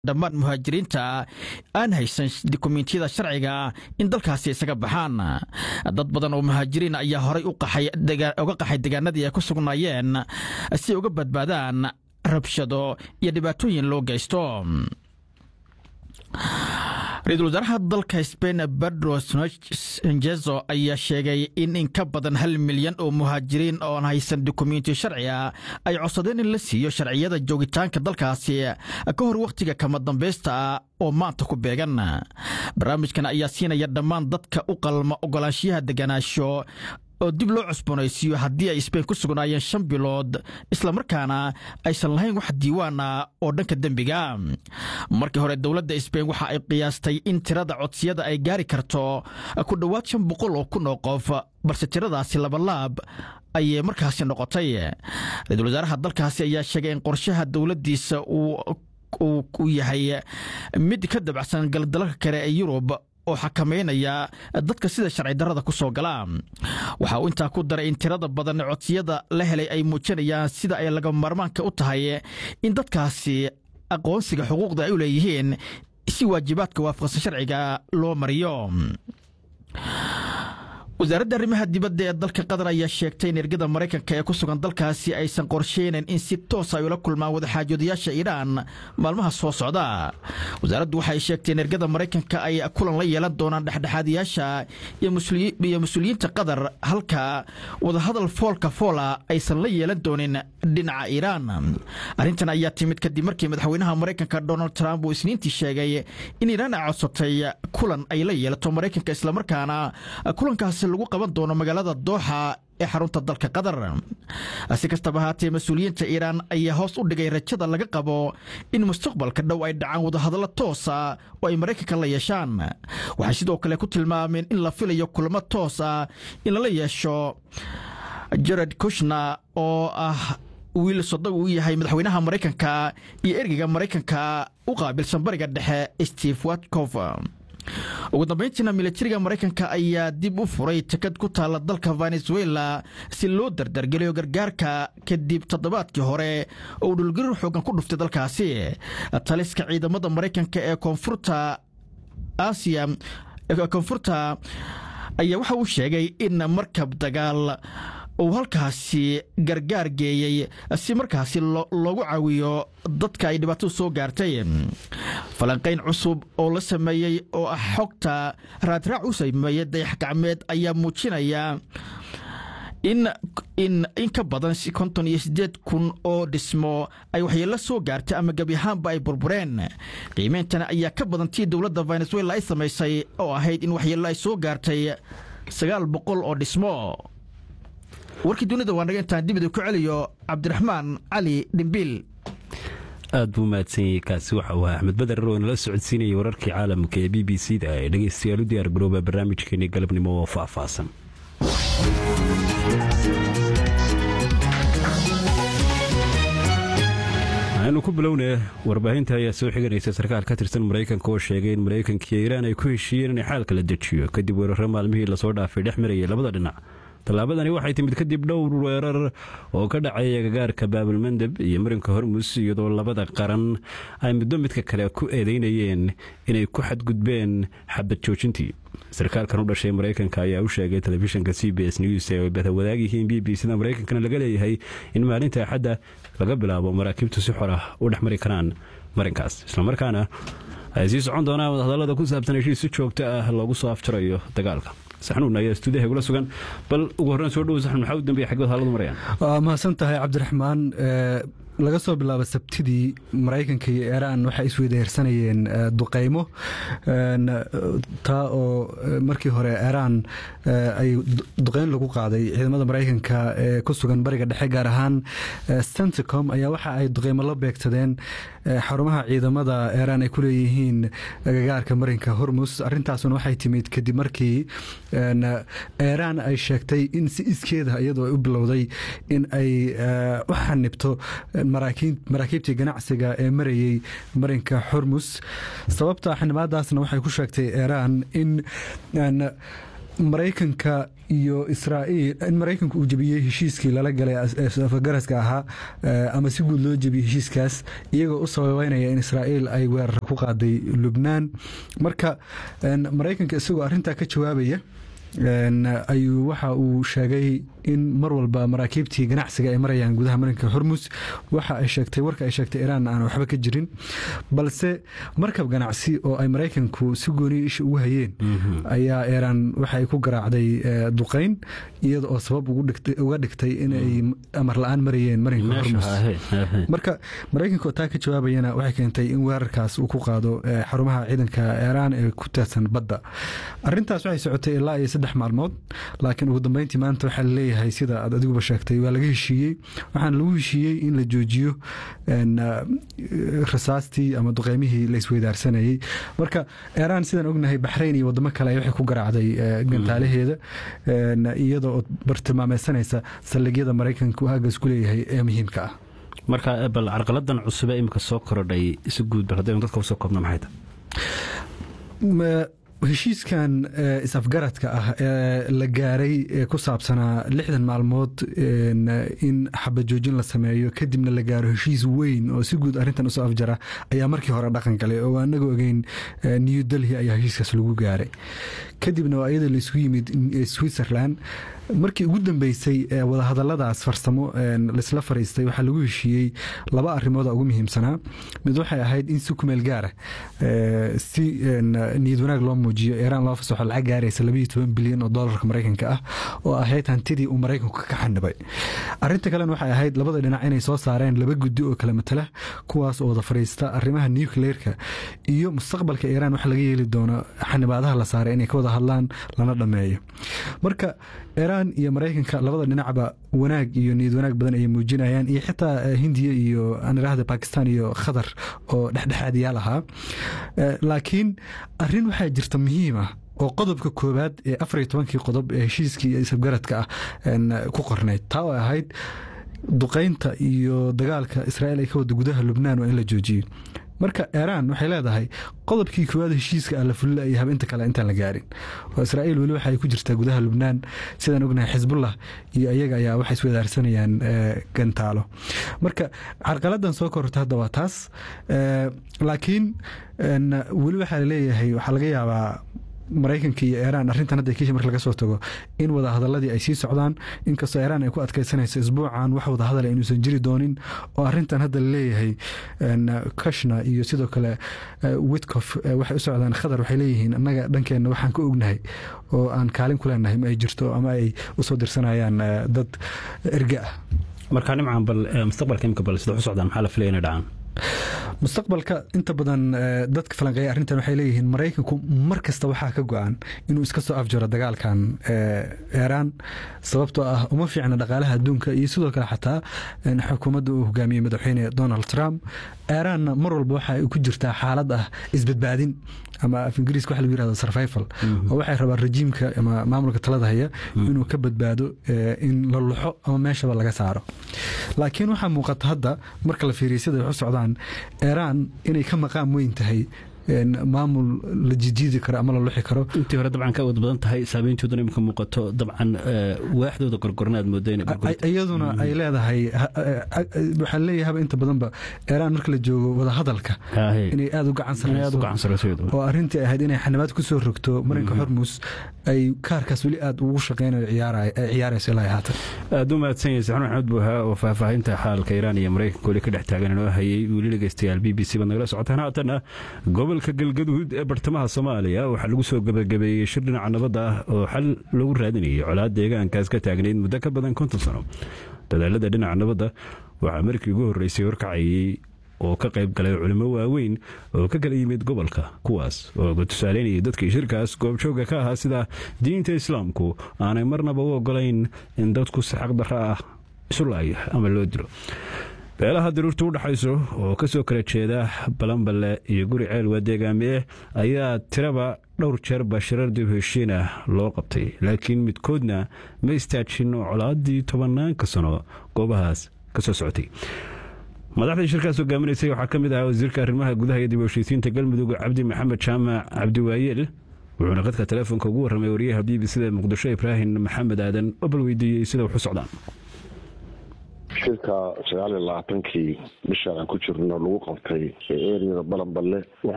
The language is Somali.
dhammaan muhaajiriinta aan haysan dukumentiyada sharciga in dalkaasi isaga baxaan dad badan oo muhaajiriin ayaa horay uga qaxay degaanadii ay ku sugnaayeen si ay uga badbaadaan rabshado iyo dhibaatooyin loo geysto ra-iisul wasaaraha dalka sbain pedro sanjezo ayaa sheegay in in ka badan hal milyan oo muhaajiriin ooan haysan dukumenti sharciga ay codsadeen in la siiyo sharciyada joogitaanka dalkaasi ka hor wakhtiga kama dambaysta oo maanta ku beegan barnaamijkan ayaa siinaya dhammaan dadka u qalma ogolaanshiyaha deganaasho oo dib loo cusboonaysiiyo haddii ay sbain ku sugnaayeen shan bilood islamarkaana aysan lahayn wax diiwaana oo dhanka dembiga markii hore dowladda sbain waxa ay qiyaastay in tirada codsiyada ay gaari karto ku dhowaad shan boqol oo kun oo qof balse tiradaasi labalaab ayay markaasi noqotay ra-iisul wasaaraha dalkaasi ayaa sheegay in qorshaha dowladdiisa uu yahay mid ka dabacsan galdalalka kale ee yurub oo xakameynaya dadka sida sharci darrada ku soo gala waxa uu intaa ku daray in tirada badan codsiyada la helay ay muujinayaan sida ay laga maarmaanka u tahay in dadkaasi aqoonsiga xuquuqda ay u leeyihiin si waajibaadka waafaqsan sharciga loo mariyo wasaaradda arrimaha dibadda ee dalka qatar ayaa sheegtay in ergada maraykanka ee ku sugan dalkaasi aysan qorsheynayn in si toos ay ula kulmaan wadaxaajoodayaasha iiraan maalmaha soo socda wasaaraddu waxay sheegtay in ergada maraykanka ay kulan la yeelan doonaan dhexdhexaadiyaasha iyo mas-uuliyiinta qatar halka wadahadal foolka foola aysan la yeelan doonin dhinaca iiraan arrintan ayaa timid kadib markii madaxweynaha maraykanka donald trump uu isniintii sheegay in iiraan ay codsatay kulan ay la yeelato maraykanka islamarkaana kulankaasi lagu qaban doono magaalada dooxa ee xarunta dalka qatar si kastaba ahaatee mas-uuliyiinta iiraan ayaa hoos u dhigay rajada laga qabo in mustaqbalka dhow ay dhacaan wadahadallo toosa oo ay maraykanka la yeeshaan waxay sidoo kale ku tilmaameen in la filayo kulamo toosa in lala yeesho jared kushna oo ah wiil sodog uu yahay madaxweynaha maraykanka iyo ergeyga maraykanka u qaabilsan bariga dhexe steve watkof ugu dambayntiina militariga maraykanka ayaa dib u furay takad ku taalla dalka venezuela si loo dardargeliyo gargaarka kadib toddobaadkii hore oo uu dhulgarir xoogan ku dhuftay dalkaasi taliska ciidamada maraykanka ee koonfurta aasiya koonfurta ayaa waxa uu sheegay in markab dagaal uu halkaasi gargaar geeyey si markaasi loogu caawiyo dadka ay dhibaatadu soo gaartay falanqayn cusub oo la sameeyey oo ah xogta raadraac u sameeyey dayax gacmeed ayaa muujinaya in in in ka badan konton iyo siddeed kun oo dhismo ay waxyeello soo gaartay ama gebi ahaanba ay burbureen qiimeyntana ayaa ka badan tii dowladda venezuela ay samaysay oo ahayd in waxyeello ay soo gaartay sagaal boqol oo dhismo warkii dunida waa naga intaan dibida ku celiyo cabdiraxmaan cali dhimbiil aad buu mahadsanyay kaasi waxa uu ahaa axmed bader oo nala socodsiinayay wararkii caalamka ee b b c da ee dhegeystayaal u diyaar garooba barnaamijkeenii galabnimo oo faahfaahsan waxaynu ku bilownay warbaahinta ayaa soo xiganaysa sarkaal ka tirsan maraykanka oo sheegay in maraykanka iyo iiraan ay ku heshiiyeen inay xaalka la dejiyo kadib weeraro maalmihii lasoo dhaafay dhex marayay labada dhinac tallaabadani waxay timid kadib dhowr weerar oo ka dhacay agagaarka baabilmandeb iyo marinka hormus iyadoo labada qaran ay muddo midka kale ku eedeynayeen inay ku xadgudbeen xabad joojintii sarkaalkan u dhashay maraykanka ayaa u sheegay telefishinka c b s news ee ay badawadaag yihiin b b cda maraykankana laga leeyahay in maalinta axadda laga bilaabo maraakiibtu si xor ah u dhex mari karaan marinkaas islamarkaana ay sii socon doonaan wadahadallada ku saabsan heshiis si joogto ah loogu soo afjarayo dagaalka saxnuun ayaa stuudiyaha igula sugan bal ugu horreyn soo dhowo saxnuun maxaa u dambeeya xaggood haaladu marayaan waa mahadsan tahay cabdiraxmaan laga soo bilaabo sabtidii maraykanka iyo iiraan waxay isweydahersanayeen duqeymo taa oo markii hore iiraan ay duqeyn lagu qaaday ciidamada maraykanka ee ku sugan bariga dhexe gaar ahaan centicom ayaa waxa ay duqeymo la beegsadeen xarumaha ciidamada iiraan ay ku leeyihiin agagaarka marinka hormus arintaasuna waxay timid kadib markii iiraan ay sheegtay in si iskeeda iyadoo ay u bilowday in ay u xanibto maraakiibtii ganacsiga ee marayey marinka xormus sababta xanimaadaasna waxay ku sheegtay iiraan in maraykanka iyo israa'iil in maraykanku uu jebiyey heshiiskii lala galay afgaraska ahaa ama si guud loo jebiyey heshiiskaas iyagoo u sababeynaya in israa'iil ay weerar ku qaaday lubnaan marka maraykanka isagoo arrintaa ka jawaabaya ayuu waxa uu sheegay in mar walba maraakiibtii ganacsiga ay marayaan gudaha marinka hormus waxa ay sheegtay warka ay sheegtay iraan aan waxba ka jirin balse markab ganacsi oo ay maraykanku si gooniya isha ugu hayeen ayaa iraan waxa ay ku garaacday duqayn iyada oo sabab uga dhigtay inay amar la-aan marayeen marinka hormus marka maraykanka oo taa ka jawaabayana waxay keentay in weerarkaas uu ku qaado xarumaha ciidanka iraan ee ku taadsan badda arintaas waxay socotay ilaa iyo saddex maalmood laakiin ugu dambeyntii maanta waxaa laleeyahay sida aad adiguba sheegtay waa laga heshiiyey waxaana lagu heshiiyey in la joojiyo rasaastii ama duqeymihii la isweydaarsanayey marka iraan sidaan ognahay baxrayn iyo wadamo kale waxay ku garaacday gantaalaheeda iyada oo bartilmaameysanaysa saldhigyada maraykanka aagaas ku leeyahay ee muhiimka ah marka bal carqaladan cusube imika soo korodhay si guud bal haddaynu dadka usoo koobna maxay tahay heshiiskan is-afgaradka ah ee la gaaray ee ku saabsanaa lixdan maalmood in xabajoojin la sameeyo kadibna la gaaro heshiis weyn oo si guud arrintan usoo afjara ayaa markii hore dhaqan galay oo anaga ogeyn new delhi ayaa heshiiskaas lagu gaaray kadibna waa iyada laisku yimid switzerland markii ugu dambeysay wadahadaladaas farsamo laisla fariistay waxaa lagu heshiiyey laba arimooda ugu muhiimsanaa mid waxay ahayd in si kumeel gaara si niyad wanaag loo muujiyo iraan loo fasaxo lacag gaaraysa labaiyo toban bilyan oo doolarka maraykanka ah oo ahayd hantidii uu maraykanku ka xanibay arinta kalena waxay ahayd labada dhinac inay soo saareen laba guddi oo kala matala kuwaas oo wada fariista arrimaha nucleerka iyo mustaqbalka iraan waxa laga yeeli doono xanibaadaha la saaray inay ka wada hadlaan lana dhammeeyo marka iraan iyo maraykanka labada dhinacba wanaag iyo niyad wanaag badan ayay muujinayaan iyo xitaa hindiya iyo aan iraahda bakistan iyo khatar oo dhexdhexaadiyaal ahaa laakiin arin waxaa jirta muhiim ah oo qodobka koowaad ee afariyo tobankii qodob ee heshiiskii isafgaradka ah ku qornayd taa oo ahayd duqaynta iyo dagaalka israa'iil ay ka wada gudaha lubnaan waa in la joojiyo marka iraan waxay leedahay qodobkii koowaad heshiiska ah la fulila iyo habinta kale intaan la gaarin oo israa'iil weli waxay ku jirtaa gudaha lubnaan sidaan ognahay xisbullah iyo iyaga ayaa waxay iswadaarsanayaan gantaalo marka carqaladan soo kororta hadda waa taas laakiin weli waxaa laleeyahay waxaa laga yaabaa maraykanka iyo iraan arrintan hadda kiisha marka laga soo tago in wadahadaladii ay sii socdaan inkastoo iraan ay ku adkaysanayso isbuucan wax wadahadal inuusan jiri doonin oo arrintan hadda laleeyahay kashna iyo sidoo kale witcof waxay u socdaan khadar waxay leeyihiin annaga dhankeenna waxaan ka ognahay oo aan kaalin ku leenahay ma ay jirto ama ay usoo dirsanayaan dad erge ah marka nimcan bal mustaqbalka imika bal sida u socdaan maxaa la filaya inay dhacaan mustaqbalka inta badan dadka falanqeeya arrintan waxay leeyihiin maraykanku mar kasta waxaa ka go-an inuu iska soo afjaro dagaalkan iraan sababtoo ah uma fiicna dhaqaalaha adduunka iyo sidoo kale xataa xukuumadda uu hogaamiyey madaxweyne donald trump iraanna mar walba waxa ay ku jirtaa xaalad ah isbadbaadin ama af ingiriiska waxa lagu yirahdo survival oo waxay rabaan rejiimka ama maamulka talada haya inuu ka badbaado in la luxo ama meeshaba laga saaro laakiin waxaa muuqata hadda marka la fiiriyo sida wax u socdaan iraan inay ka maqaam weyn tahay maamul la jijiidi karo ama la luxi karo intii hore dabcan ka wad badan tahay saameyntooduna imika muuqato dabcan waaxdooda gorgorna aad mooda iyaduna ay leedahay waxaa leeyahaba inta badanba iraan marka la joogo wadahadalka inay aada u gacan sareyso oo arrintii ahayd inay xanibaad kusoo rogto marinka hormus ay kaarkaas weli aada ugu shaqeynayo ciyaarayso ilaa haatan aada u mahadsan yahay saxnuun axmed buuhaa oo faahfaahinta xaalka iraan iyo maraykanka weli ka dhex taagan inoo hayay weli dhegeystayaal b b c baad nagala socotaan haatana gobolka galgaduud ee bartamaha soomaaliya waxaa lagu soo gebagabeeyey shir dhinaca nabadda ah oo xal lagu raadinayay colaad deegaankaas ka taagnayd muddo ka badan konton sano dadaalada dhinaca nabadda waxaa markii ugu horreysay horkacayey oo ka qayb galay culimo waaweyn oo ka kala yimid gobolka kuwaas oo tusaaleynayay dadkii shirkaas goobjooga ka ahaa sida diinta islaamku aanay marnaba u ogolayn in dadku si xaqdarro ah isu laayo ama loo dilo beelaha daruurta u dhaxayso oo ka soo kala jeeda balanballe iyo guri ceel waa deegaamiye ayaa tiraba dhowr jeer bashirar dib heshiin ah loo qabtay laakiin midkoodna ma istaajin colaadii tobanaanka sano goobahaas ka soo socotay madaxdii shirkaas hogaaminaysay waxaa ka mid ahaa wasiirka arrimaha gudaha iyo dib heshiisiinta galmudug cabdi maxamed jaamac cabdiwaayeel wuxuuna qadka teleefonka ugu warramay wariyaha b b c da muqdisho ibraahim maxamed aadan oo bal weydiiyey sida wax u socdaan shirka sagaal iyo labaatankii bishaan aan ku jirno lagu qabtay ee eriyada balanballe